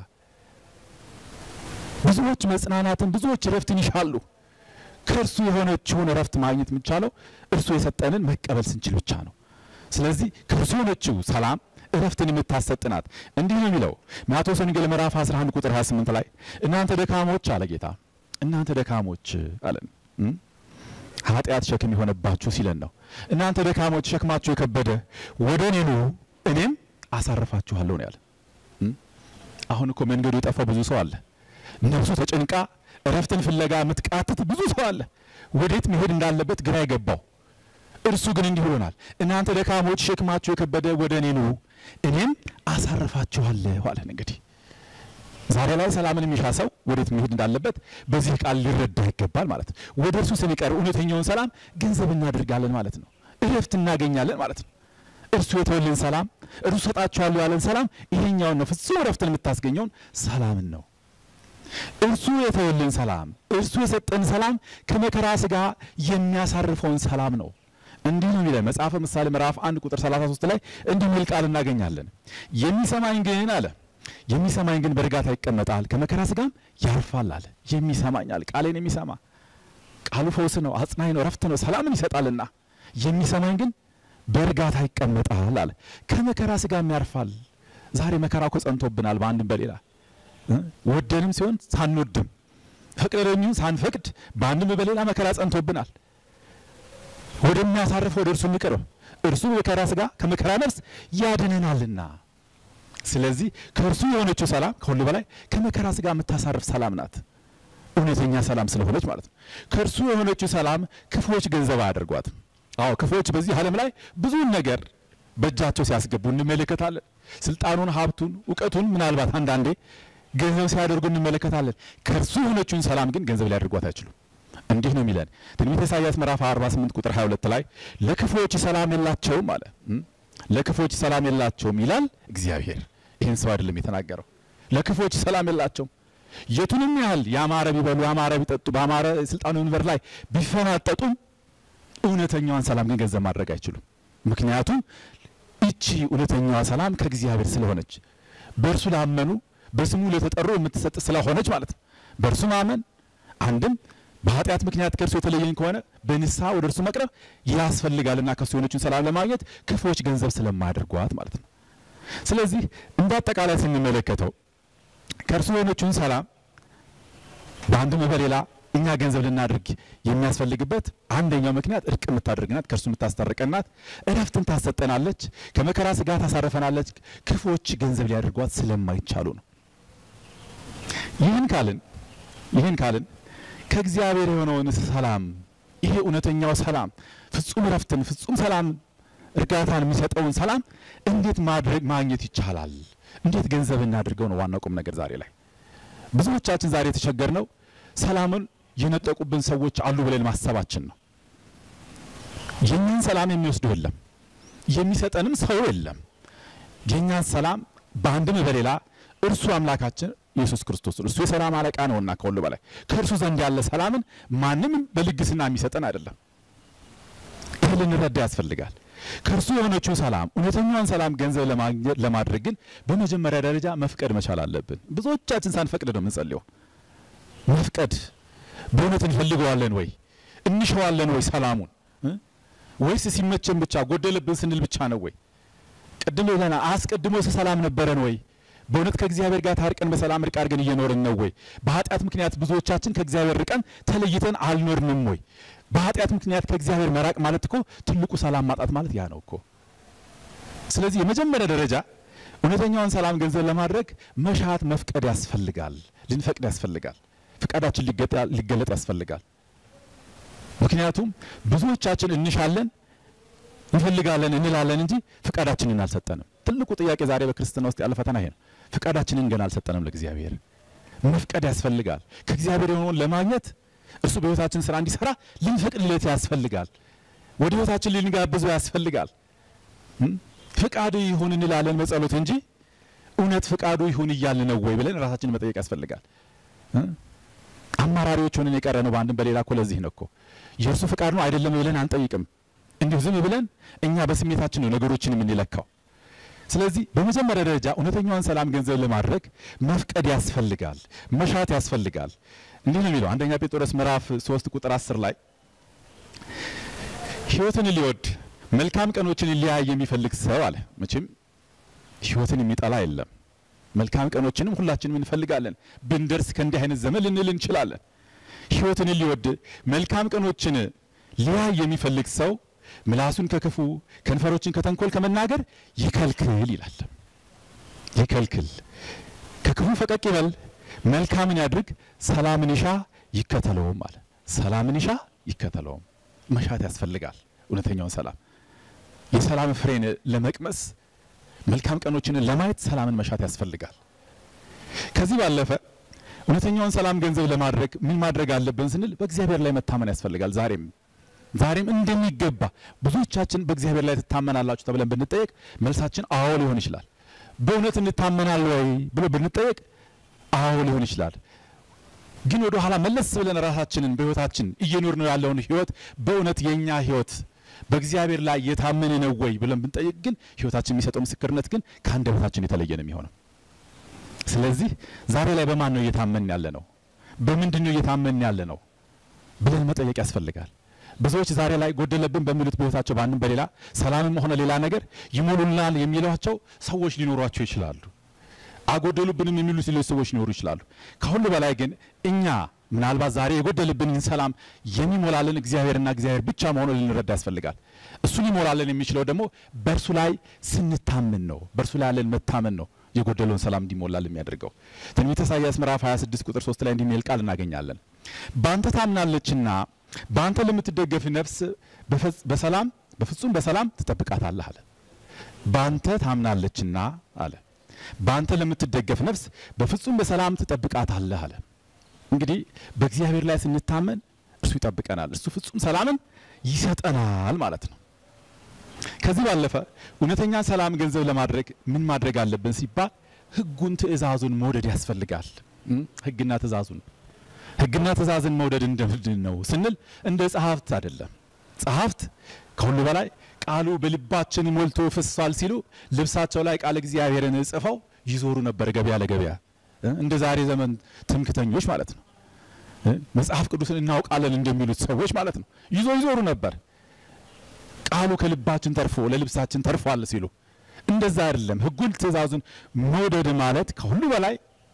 ብዙዎች መጽናናትን፣ ብዙዎች እረፍትን ይሻሉ። ከእርሱ የሆነችውን እረፍት ማግኘት የሚቻለው እርሱ የሰጠንን መቀበል ስንችል ብቻ ነው። ስለዚህ ከእርሱ የሆነችው ሰላም እረፍትን የምታሰጥናት እንዲህ ነው የሚለው ማቴዎስ ወንጌል ምዕራፍ 11 ቁጥር 28 ላይ እናንተ ደካሞች አለ ጌታ እናንተ ደካሞች አለን ኃጢአት ሸክም የሆነባችሁ ሲለን ነው እናንተ ደካሞች ሸክማችሁ የከበደ ወደ እኔ ኑ እኔም አሳርፋችኋለሁ ነው ያለ አሁን እኮ መንገዱ የጠፋው ብዙ ሰው አለ ነፍሱ ተጨንቃ እረፍትን ፍለጋ የምትቃትት ብዙ ሰው አለ ወዴት መሄድ እንዳለበት ግራ የገባው እርሱ ግን እንዲህ ብሎናል እናንተ ደካሞች ሸክማችሁ የከበደ ወደ እኔ ኑ እኔም አሳርፋችኋለሁ አለን እንግዲህ ዛሬ ላይ ሰላምን የሚሻ ሰው ወዴት መሄድ እንዳለበት በዚህ ቃል ሊረዳ ይገባል ማለት ነው ወደ እርሱ ስንቀርብ እውነተኛውን ሰላም ገንዘብ እናደርጋለን ማለት ነው እረፍት እናገኛለን ማለት ነው እርሱ የተወልን ሰላም እርሱ ሰጣችኋለሁ ያለን ሰላም ይሄኛውን ነው ፍጹም እረፍትን የምታስገኘውን ሰላምን ነው እርሱ የተወልን ሰላም እርሱ የሰጠን ሰላም ከመከራ ስጋ የሚያሳርፈውን ሰላም ነው እንዲህ ነው የሚለን መጽሐፈ ምሳሌ ምዕራፍ አንድ ቁጥር 33 ላይ እንዲህ የሚል ቃል እናገኛለን የሚሰማኝ ግን አለ የሚሰማኝ ግን በእርጋታ ይቀመጣል ከመከራ ስጋም ያርፋል አለ የሚሰማኝ አለ ቃሌን የሚሰማ ቃሉ ፈውስ ነው አጽናኝ ነው ረፍት ነው ሰላምን ይሰጣልና የሚሰማኝ ግን በእርጋታ ይቀመጣል አለ ከመከራ ስጋም ያርፋል ዛሬ መከራ እኮ ጸንቶብናል በአንድም በሌላ ወደንም ሲሆን ሳንወድም ፈቅደንም ሳንፈቅድ በአንድም በሌላ መከራ ጸንቶብናል ወደሚያሳርፍ ወደ እርሱ እንቅርብ እርሱ መከራ ስጋ ከመከራ ነፍስ ያድነናልና ስለዚህ ከእርሱ የሆነችው ሰላም ከሁሉ በላይ ከመከራ ስጋ የምታሳርፍ ሰላም ናት እውነተኛ ሰላም ስለሆነች ማለት ነው ከእርሱ የሆነችው ሰላም ክፉዎች ገንዘብ አያደርጓትም አዎ ክፉዎች በዚህ ዓለም ላይ ብዙውን ነገር በእጃቸው ሲያስገቡ እንመለከታለን። ስልጣኑን፣ ሀብቱን፣ እውቀቱን ምናልባት አንዳንዴ ገንዘብ ሲያደርጉ እንመለከታለን። ከእርሱ የሆነችውን ሰላም ግን ገንዘብ ሊያደርጓት አይችሉም። እንዲህ ነው የሚለን ትንቢተ ኢሳይያስ ምዕራፍ 48 ቁጥር 22 ላይ ለክፉዎች ሰላም የላቸውም አለ። ለክፉዎች ሰላም የላቸውም ይላል እግዚአብሔር። ይህን ሰው አይደለም የተናገረው። ለክፉዎች ሰላም የላቸውም። የቱንም ያህል ያማረ ቢበሉ ያማረ ቢጠጡ በአማረ ስልጣኑ ወንበር ላይ ቢፈናጠጡም እውነተኛዋን ሰላም ግን ገንዘብ ማድረግ አይችሉም። ምክንያቱም ይቺ እውነተኛዋ ሰላም ከእግዚአብሔር ስለሆነች በእርሱ ላመኑ በስሙ ለተጠሩ የምትሰጥ ስለሆነች ማለት ነው። በእርሱ ማመን አንድም በኃጢአት ምክንያት ከእርሱ የተለየኝ ከሆነ በንስሐ ወደ እርሱ መቅረብ ያስፈልጋልና ከእሱ የሆነችን ሰላም ለማግኘት ክፉዎች ገንዘብ ስለማያደርጓት ማለት ነው። ስለዚህ እንደ አጠቃላይ ስንመለከተው ከእርሱ የሆነችውን ሰላም በአንድም በሌላ እኛ ገንዘብ ልናደርግ የሚያስፈልግበት አንደኛው ምክንያት እርቅ የምታደርግ ናት፣ ከእርሱ የምታስታርቀን ናት፣ እረፍትን ታሰጠናለች፣ ከመከራ ስጋ ታሳርፈናለች። ክፉዎች ገንዘብ ሊያደርጓት ስለማይቻሉ ነው። ይህን ካልን ይህን ካልን ከእግዚአብሔር የሆነውን ሰላም ይሄ እውነተኛው ሰላም ፍጹም እረፍትን ፍጹም ሰላም እርጋታን የሚሰጠውን ሰላም እንዴት ማድረግ ማግኘት ይቻላል? እንዴት ገንዘብ እናድርገው ነው ዋናው ቁም ነገር ዛሬ ላይ ብዙዎቻችን ዛሬ የተቸገርነው ሰላምን የነጠቁብን ሰዎች አሉ ብለን ማሰባችን ነው። የኛን ሰላም የሚወስዱ የለም፣ የሚሰጠንም ሰው የለም። የኛን ሰላም በአንድም በሌላ እርሱ አምላካችን ኢየሱስ ክርስቶስ እርሱ የሰላም አለቃ ነውና ከሁሉ በላይ ከእርሱ ዘንድ ያለ ሰላምን ማንም በልግስና የሚሰጠን አይደለም። ይህ ልንረዳ ያስፈልጋል። ከእርሱ የሆነችው ሰላም እውነተኛዋን ሰላም ገንዘብ ለማግኘት ለማድረግ ግን በመጀመሪያ ደረጃ መፍቀድ መቻል አለብን። ብዙዎቻችን ሳንፈቅድ ነው የምንጸልየው። መፍቀድ በእውነት እንፈልገዋለን ወይ እንሸዋለን ወይ ሰላሙን ወይስ ሲመቸን ብቻ ጎደለብን ስንል ብቻ ነው ወይ? ቅድም ብለና አስቀድሞ ሰላም ነበረን ወይ? በእውነት ከእግዚአብሔር ጋር ታርቀን በሰላም እርቅ አድርገን እየኖርን ነው ወይ? በኃጢአት ምክንያት ብዙዎቻችን ከእግዚአብሔር ርቀን ተለይተን አልኖርንም ወይ? በኃጢአት ምክንያት ከእግዚአብሔር መራቅ ማለት እኮ ትልቁ ሰላም ማጣት ማለት ያ ነው እኮ። ስለዚህ የመጀመሪያ ደረጃ እውነተኛውን ሰላም ገንዘብ ለማድረግ መሻት መፍቀድ ያስፈልጋል። ልንፈቅድ ያስፈልጋል። ፍቃዳችን ሊገለጥ ያስፈልጋል። ምክንያቱም ብዙዎቻችን እንሻለን፣ እንፈልጋለን፣ እንላለን እንጂ ፍቃዳችንን አልሰጠንም። ትልቁ ጥያቄ ዛሬ በክርስትና ውስጥ ያለ ፈተና ይሄ ነው። ፍቃዳችንን ገና አልሰጠንም ለእግዚአብሔር። መፍቀድ ያስፈልጋል። ከእግዚአብሔር የሆነውን ለማግኘት እርሱ በሕይወታችን ስራ እንዲሰራ ልንፈቅድለት ያስፈልጋል። ወደ ሕይወታችን ልንጋብዘው ያስፈልጋል። ፍቃዱ ይሁን እንላለን በጸሎት እንጂ እውነት ፍቃዱ ይሁን እያልን ነው ወይ ብለን ራሳችንን መጠየቅ ያስፈልጋል። አማራሪዎች ሆነን የቀረ ነው በአንድም በሌላ እኮ ለዚህ ነው እኮ የእርሱ ፍቃድ ነው አይደለም ብለን አንጠይቅም። እንዲሁ ዝም ብለን እኛ በስሜታችን ነው ነገሮችን የምንለካው። ስለዚህ በመጀመሪያ ደረጃ እውነተኛዋን ሰላም ገንዘብ ለማድረግ መፍቀድ ያስፈልጋል፣ መሻት ያስፈልጋል። እንዲህ ነው የሚለው አንደኛ ጴጥሮስ ምዕራፍ ሶስት ቁጥር አስር ላይ ሕይወትን ሊወድ መልካም ቀኖችን ሊያይ የሚፈልግ ሰው አለ። መቼም ሕይወትን የሚጠላ የለም። መልካም ቀኖችንም ሁላችንም እንፈልጋለን። ብንደርስ ከእንዲህ አይነት ዘመን ልንል እንችላለን። ሕይወትን ሊወድ መልካም ቀኖችን ሊያይ የሚፈልግ ሰው ምላሱን ከክፉ ከንፈሮችን ከተንኮል ከመናገር ይከልክል ይላል። ይከልክል፣ ከክፉ ፈቀቅ ይበል፣ መልካምን ያድርግ፣ ሰላምን ይሻ ይከተለውም አለ። ሰላምን ይሻ ይከተለውም። መሻት ያስፈልጋል። እውነተኛውን ሰላም የሰላም ፍሬን ለመቅመስ መልካም ቀኖችን ለማየት ሰላምን መሻት ያስፈልጋል። ከዚህ ባለፈ እውነተኛውን ሰላም ገንዘብ ለማድረግ ምን ማድረግ አለብን ስንል በእግዚአብሔር ላይ መታመን ያስፈልጋል። ዛሬም ዛሬም እንደሚገባ ብዙዎቻችን በእግዚአብሔር ላይ ትታመናላችሁ ተብለን ብንጠየቅ መልሳችን አዎ ሊሆን ይችላል። በእውነት እንታመናል ወይ ብሎ ብንጠየቅ አዎ ሊሆን ይችላል። ግን ወደ ኋላ መለስ ብለን ራሳችንን በሕይወታችን እየኖር ነው ያለውን ሕይወት በእውነት የእኛ ሕይወት በእግዚአብሔር ላይ የታመነ ነው ወይ ብለን ብንጠይቅ ግን ሕይወታችን የሚሰጠው ምስክርነት ግን ከአንደበታችን የተለየ ነው የሚሆነው። ስለዚህ ዛሬ ላይ በማን ነው እየታመን ያለ ነው? በምንድን ነው እየታመን ያለ ነው ብለን መጠየቅ ያስፈልጋል። ብዙዎች ዛሬ ላይ ጎደለብን በሚሉት በሕይወታቸው በአንድም በሌላ ሰላምም ሆነ ሌላ ነገር ይሞሉናል የሚሏቸው ሰዎች ሊኖሯቸው ይችላሉ። አጎደሉብንም የሚሉት ሌሎች ሰዎች ሊኖሩ ይችላሉ። ከሁሉ በላይ ግን እኛ ምናልባት ዛሬ የጎደልብንን ሰላም የሚሞላልን እግዚአብሔርና እግዚአብሔር ብቻ መሆኑን ልንረዳ ያስፈልጋል። እሱ ሊሞላልን የሚችለው ደግሞ በእርሱ ላይ ስንታምን ነው። በእርሱ ላይ ያለን መታመን ነው የጎደለውን ሰላም እንዲሞላል የሚያደርገው። ትንቢተ ኢሳይያስ ምዕራፍ 26 ቁጥር 3 ላይ እንዲህ የሚል ቃል እናገኛለን። በአንተ ታምናለችና በአንተ ለምትደገፍ ነፍስ በፈጽ- በሰላም በፍጹም በሰላም ትጠብቃታለህ አለ። በአንተ ታምናለችና አለ። በአንተ ለምትደገፍ ነፍስ በፍጹም በሰላም ትጠብቃታለህ አለ። እንግዲህ በእግዚአብሔር ላይ ስንታመን እርሱ ይጠብቀናል፣ እርሱ ፍጹም ሰላምን ይሰጠናል ማለት ነው። ከዚህ ባለፈ እውነተኛ ሰላም ገንዘብ ለማድረግ ምን ማድረግ አለብን ሲባል ሕጉን ትእዛዙን መውደድ ያስፈልጋል። እም? ሕግና ትእዛዙን ሕግና ትእዛዝን መውደድ እንደምንድን ነው ስንል እንደ ጸሐፍት አይደለም። ጸሐፍት ከሁሉ በላይ ቃሉ በልባችን ሞልቶ ፈሷል ሲሉ ልብሳቸው ላይ ቃል እግዚአብሔርን ጽፈው ይዞሩ ነበር ገበያ ለገበያ እ? እንደ ዛሬ ዘመን ትምክተኞች ማለት ነው። እ? መጽሐፍ ቅዱስን እናውቃለን እንደሚሉት ሰዎች ማለት ነው። ይዞ ይዞሩ ነበር ቃሉ ከልባችን ተርፎ ለልብሳችን ተርፏል ሲሉ እንደዛ አይደለም። ሕጉን ትእዛዙን መውደድ ማለት ከሁሉ በላይ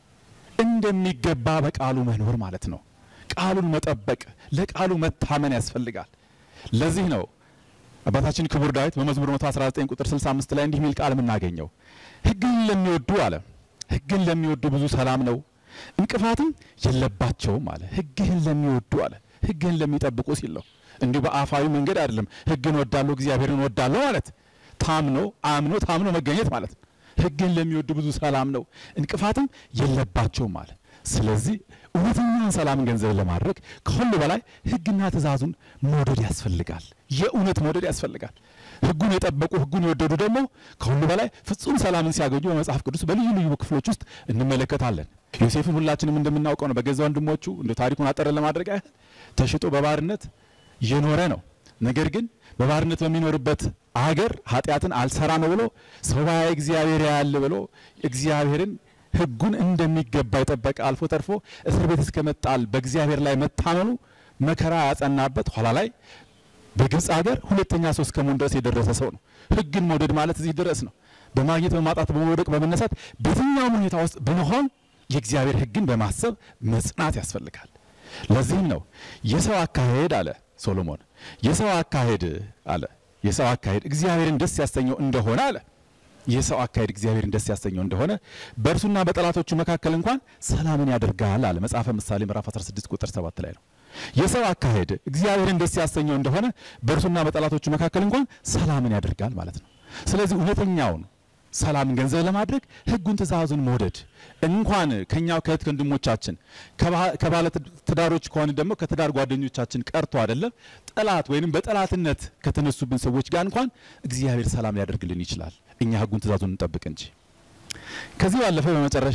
እንደሚገባ በቃሉ መኖር ማለት ነው። ቃሉን መጠበቅ፣ ለቃሉ መታመን ያስፈልጋል። ለዚህ ነው አባታችን ክቡር ዳዊት በመዝሙር 119 ቁጥር 65 ላይ እንዲህ የሚል ቃል የምናገኘው ሕግን ለሚወዱ አለ ሕግን ለሚወዱ ብዙ ሰላም ነው እንቅፋትም የለባቸውም አለ። ሕግህን ለሚወዱ አለ ሕግህን ለሚጠብቁ ሲል ነው። እንዲሁ በአፋዊ መንገድ አይደለም። ሕግን ወዳለሁ እግዚአብሔርን ወዳለሁ ማለት ታምኖ አምኖ ታምኖ መገኘት ማለት ነው። ሕግን ለሚወዱ ብዙ ሰላም ነው እንቅፋትም የለባቸውም አለ። ስለዚህ እውነተኛውን ሰላም ገንዘብ ለማድረግ ከሁሉ በላይ ሕግና ትእዛዙን መውደድ ያስፈልጋል። የእውነት መውደድ ያስፈልጋል። ሕጉን የጠበቁ ሕጉን የወደዱ ደግሞ ከሁሉ በላይ ፍጹም ሰላምን ሲያገኙ በመጽሐፍ ቅዱስ በልዩ ልዩ ክፍሎች ውስጥ እንመለከታለን። ዮሴፍን ሁላችንም እንደምናውቀው ነው። በገዛ ወንድሞቹ እንደ ታሪኩን አጠር ለማድረግ ያህል ተሽጦ በባርነት የኖረ ነው። ነገር ግን በባርነት በሚኖርበት አገር ኃጢአትን አልሰራ ነው ብሎ ሰው ባያይ እግዚአብሔር ያያል ብሎ እግዚአብሔርን ሕጉን እንደሚገባ የጠበቀ አልፎ ተርፎ እስር ቤት እስከመጣል በእግዚአብሔር ላይ መታመኑ መከራ ያጸናበት ኋላ ላይ በግብፅ ሀገር ሁለተኛ ሰው እስከመሆን ድረስ የደረሰ ሰው ነው። ሕግን መውደድ ማለት እዚህ ድረስ ነው። በማግኘት በማጣት በመውደቅ በመነሳት በየትኛውም ሁኔታ ውስጥ ብንሆን የእግዚአብሔር ሕግን በማሰብ መጽናት ያስፈልጋል። ለዚህም ነው የሰው አካሄድ አለ ሶሎሞን የሰው አካሄድ አለ የሰው አካሄድ እግዚአብሔርን ደስ ያሰኘው እንደሆነ አለ የሰው አካሄድ እግዚአብሔርን ደስ ያሰኘው እንደሆነ በእርሱና በጠላቶቹ መካከል እንኳን ሰላምን ያደርጋል አለ መጽሐፈ ምሳሌ ምዕራፍ 16 ቁጥር 7 ላይ ነው። የሰው አካሄድ እግዚአብሔርን ደስ ያሰኘው እንደሆነ በእርሱና በጠላቶቹ መካከል እንኳን ሰላምን ያደርጋል ማለት ነው። ስለዚህ እውነተኛውን ሰላምን ገንዘብ ለማድረግ ሕጉን ትእዛዙን መውደድ እንኳን ከኛው ከእህት ወንድሞቻችን ከባለ ትዳሮች ከሆነ ደግሞ ከትዳር ጓደኞቻችን ቀርቶ አይደለም ጠላት ወይንም በጠላትነት ከተነሱብን ሰዎች ጋር እንኳን እግዚአብሔር ሰላም ሊያደርግልን ይችላል። እኛ ሕጉን ትእዛዙን እንጠብቅ እንጂ። ከዚህ ባለፈ በመጨረሻ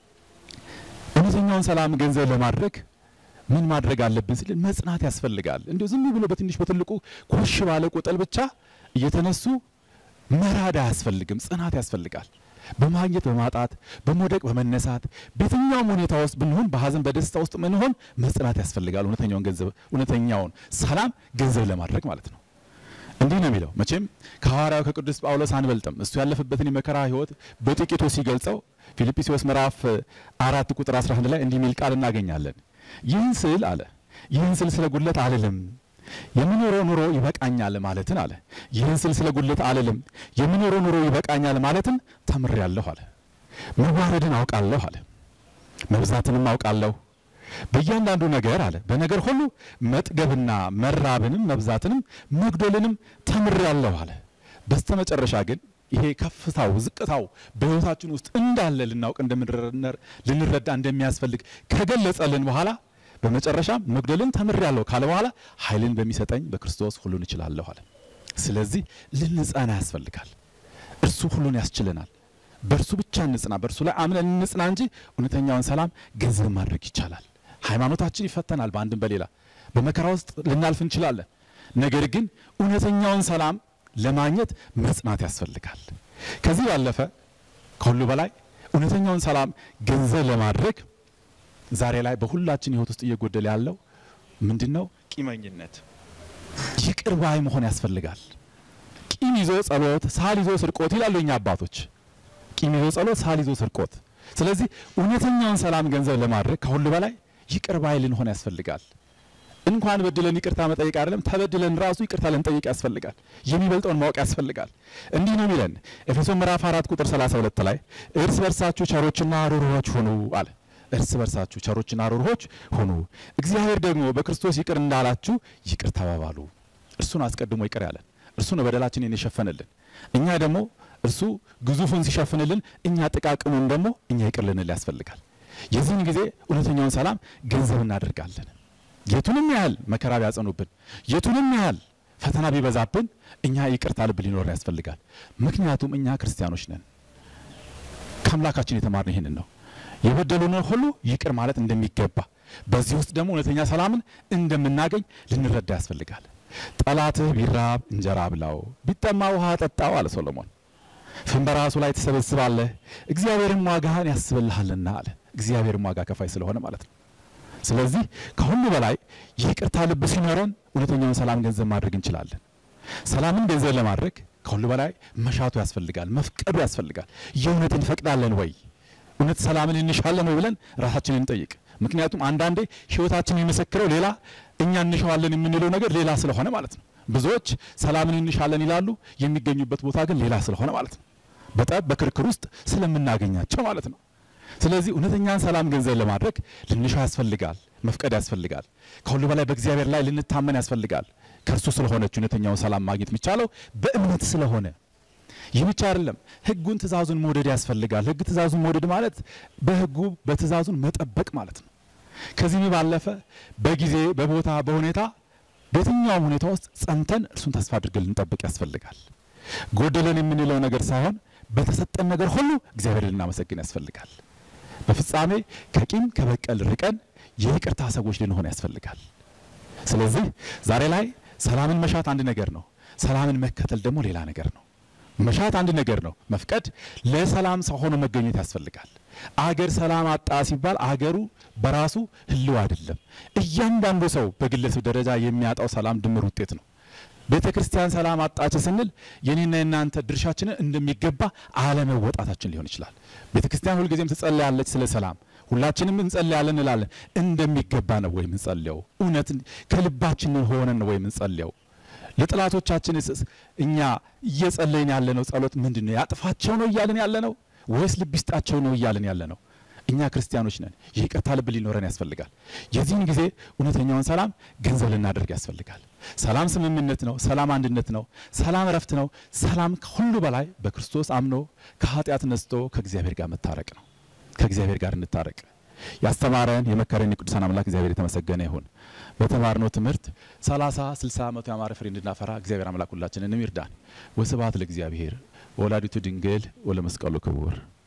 እውነተኛውን ሰላም ገንዘብ ለማድረግ ምን ማድረግ አለብን ስል መጽናት ያስፈልጋል። እንዲሁ ዝም ብሎ በትንሽ በትልቁ ኮሽ ባለ ቁጥል ብቻ እየተነሱ መራድ አያስፈልግም። ጽናት ያስፈልጋል። በማግኘት በማጣት በመውደቅ በመነሳት በየትኛውም ሁኔታ ውስጥ ብንሆን በሀዘን በደስታ ውስጥ ምንሆን መጽናት ያስፈልጋል። እውነተኛውን ገንዘብ እውነተኛውን ሰላም ገንዘብ ለማድረግ ማለት ነው። እንዲህ ነው የሚለው መቼም ከሐዋርያው ከቅዱስ ጳውሎስ አንበልጥም። እሱ ያለፈበትን የመከራ ሕይወት በጥቂቱ ሲገልጸው ፊልጵስዩስ ምዕራፍ አራት ቁጥር 11 ላይ እንዲህ የሚል ቃል እናገኛለን። ይህን ስል አለ ይህን ስል ስለ ጉድለት አልልም የምኖረው ኑሮ ይበቃኛል ማለትን አለ። ይህን ስል ስለ ጉድለት አልልም የምኖረው ኑሮ ይበቃኛል ማለትን ተምሬያለሁ አለ። መዋረድን አውቃለሁ አለ። መብዛትንም አውቃለሁ በእያንዳንዱ ነገር አለ በነገር ሁሉ መጥገብና መራብንም መብዛትንም መጉደልንም ተምሬያለሁ አለ። በስተመጨረሻ ግን ይሄ ከፍታው ዝቅታው በሕይወታችን ውስጥ እንዳለ ልናውቅ ልንረዳ እንደሚያስፈልግ ከገለጸልን በኋላ በመጨረሻም መጉደልን ተምሬያለሁ ካለ በኋላ ኃይልን በሚሰጠኝ በክርስቶስ ሁሉን እችላለሁ አለ። ስለዚህ ልንጸና ያስፈልጋል። እርሱ ሁሉን ያስችለናል። በእርሱ ብቻ እንጽና፣ በእርሱ ላይ አምነን እንጽና እንጂ እውነተኛውን ሰላም ገንዘብ ማድረግ ይቻላል። ሃይማኖታችን ይፈተናል። በአንድም በሌላ በመከራ ውስጥ ልናልፍ እንችላለን። ነገር ግን እውነተኛውን ሰላም ለማግኘት መጽናት ያስፈልጋል። ከዚህ ባለፈ ከሁሉ በላይ እውነተኛውን ሰላም ገንዘብ ለማድረግ ዛሬ ላይ በሁላችን ሕይወት ውስጥ እየጎደለ ያለው ምንድን ነው? ቂመኝነት፣ ይቅር ባይ መሆን ያስፈልጋል። ቂም ይዞ ጸሎት፣ ሳል ይዞ ስርቆት ይላሉ እኛ አባቶች። ቂም ይዞ ጸሎት፣ ሳል ይዞ ስርቆት። ስለዚህ እውነተኛውን ሰላም ገንዘብ ለማድረግ ከሁሉ በላይ ይቅር ባይ ልንሆን ያስፈልጋል። እንኳን በድለን ይቅርታ መጠየቅ አይደለም ተበድለን ራሱ ይቅርታ ልንጠይቅ ያስፈልጋል። የሚበልጠውን ማወቅ ያስፈልጋል። እንዲህ ነው የሚለን ኤፌሶን ምዕራፍ አራት ቁጥር 32 ላይ እርስ በርሳችሁ ቸሮችና ሩሩዎች ሁኑ አለ። እርስ በርሳችሁ ቸሮችና ሩህሩሆች ሁኑ፣ እግዚአብሔር ደግሞ በክርስቶስ ይቅር እንዳላችሁ ይቅር ተባባሉ። እርሱን አስቀድሞ ይቅር ያለን እርሱ ነው በደላችንን የሸፈነልን። እኛ ደግሞ እርሱ ግዙፉን ሲሸፍንልን፣ እኛ ጥቃቅኑን ደግሞ እኛ ይቅር ልንል ያስፈልጋል። የዚህን ጊዜ እውነተኛውን ሰላም ገንዘብ እናደርጋለን። የቱንም ያህል መከራ ቢያጸኑብን፣ የቱንም ያህል ፈተና ቢበዛብን እኛ ይቅርታ ልብ ሊኖር ያስፈልጋል። ምክንያቱም እኛ ክርስቲያኖች ነን። ከአምላካችን የተማርነው ይህንን ነው። የበደሉንን ሁሉ ይቅር ማለት እንደሚገባ፣ በዚህ ውስጥ ደግሞ እውነተኛ ሰላምን እንደምናገኝ ልንረዳ ያስፈልጋል። ጠላትህ ቢራብ እንጀራ ብላው፣ ቢጠማ ውሃ ጠጣው አለ ሶሎሞን። ፍም በራሱ ላይ ትሰበስባለህ፣ እግዚአብሔርም ዋጋህን ያስብልሃልና አለ። እግዚአብሔርም ዋጋ ከፋይ ስለሆነ ማለት ነው። ስለዚህ ከሁሉ በላይ ይቅርታ ልብ ሲኖረን እውነተኛውን ሰላም ገንዘብ ማድረግ እንችላለን። ሰላምን ገንዘብ ለማድረግ ከሁሉ በላይ መሻቱ ያስፈልጋል፣ መፍቀዱ ያስፈልጋል። የእውነት እንፈቅዳለን ወይ? እውነት ሰላምን እንሻለን ወይ ብለን ራሳችንን እንጠይቅ። ምክንያቱም አንዳንዴ ሕይወታችን የሚመሰክረው ሌላ፣ እኛ እንሻዋለን የምንለው ነገር ሌላ ስለሆነ ማለት ነው። ብዙዎች ሰላምን እንሻለን ይላሉ፣ የሚገኙበት ቦታ ግን ሌላ ስለሆነ ማለት ነው። በጠብ በክርክር ውስጥ ስለምናገኛቸው ማለት ነው። ስለዚህ እውነተኛን ሰላም ገንዘብ ለማድረግ ልንሻው ያስፈልጋል፣ መፍቀድ ያስፈልጋል። ከሁሉ በላይ በእግዚአብሔር ላይ ልንታመን ያስፈልጋል። ከእርሱ ስለሆነች እውነተኛውን ሰላም ማግኘት የሚቻለው በእምነት ስለሆነ ይህ ብቻ አይደለም። ሕጉን ትእዛዙን መውደድ ያስፈልጋል። ሕግ ትእዛዙን መውደድ ማለት በሕጉ በትእዛዙን መጠበቅ ማለት ነው። ከዚህ ባለፈ በጊዜ በቦታ በሁኔታ በየትኛውም ሁኔታ ውስጥ ጸንተን እርሱን ተስፋ አድርገን ልንጠብቅ ያስፈልጋል። ጎደለን የምንለው ነገር ሳይሆን በተሰጠን ነገር ሁሉ እግዚአብሔር ልናመሰግን ያስፈልጋል። በፍጻሜ ከቂም ከበቀል ርቀን የይቅርታ ሰዎች ልንሆን ያስፈልጋል። ስለዚህ ዛሬ ላይ ሰላምን መሻት አንድ ነገር ነው። ሰላምን መከተል ደግሞ ሌላ ነገር ነው። መሻት አንድ ነገር ነው። መፍቀድ ለሰላም ሰው ሆኖ መገኘት ያስፈልጋል። አገር ሰላም አጣ ሲባል አገሩ በራሱ ህልው አይደለም። እያንዳንዱ ሰው በግለሰብ ደረጃ የሚያጣው ሰላም ድምር ውጤት ነው። ቤተ ክርስቲያን ሰላም አጣች ስንል የኔና የናንተ ድርሻችንን እንደሚገባ አለመወጣታችን ሊሆን ይችላል። ቤተ ክርስቲያን ሁልጊዜም ትጸልያለች ስለ ሰላም፣ ሁላችንም እንጸልያለን እንላለን። እንደሚገባ ነው ወይ ምንጸልየው? እውነት ከልባችን ሆነን ነው ወይ ምንጸልየው? ለጥላቶቻችንስ እኛ እየጸለይን ያለነው ጸሎት ምንድን ነው? ያጥፋቸው ነው እያልን ያለ ነው ወይስ ልብ ይስጣቸው ነው እያልን ያለ ነው? እኛ ክርስቲያኖች ነን። ይቅርታ ልብ ሊኖረን ያስፈልጋል። የዚህን ጊዜ እውነተኛውን ሰላም ገንዘብ ልናደርግ ያስፈልጋል። ሰላም ስምምነት ነው። ሰላም አንድነት ነው። ሰላም እረፍት ነው። ሰላም ከሁሉ በላይ በክርስቶስ አምኖ ከኃጢአት ነስቶ ከእግዚአብሔር ጋር መታረቅ ነው። ከእግዚአብሔር ጋር እንታረቅ። ያስተማረን የመከረን የቅዱሳን አምላክ እግዚአብሔር የተመሰገነ ይሁን። በተማርነው ትምህርት ሰላሳ ስልሳ መቶ ያማረ ፍሬ እንድናፈራ እግዚአብሔር አምላክ ሁላችንንም ይርዳን። ወስብሐት ለእግዚአብሔር ወላዲቱ ድንግል ወለመስቀሉ ክቡር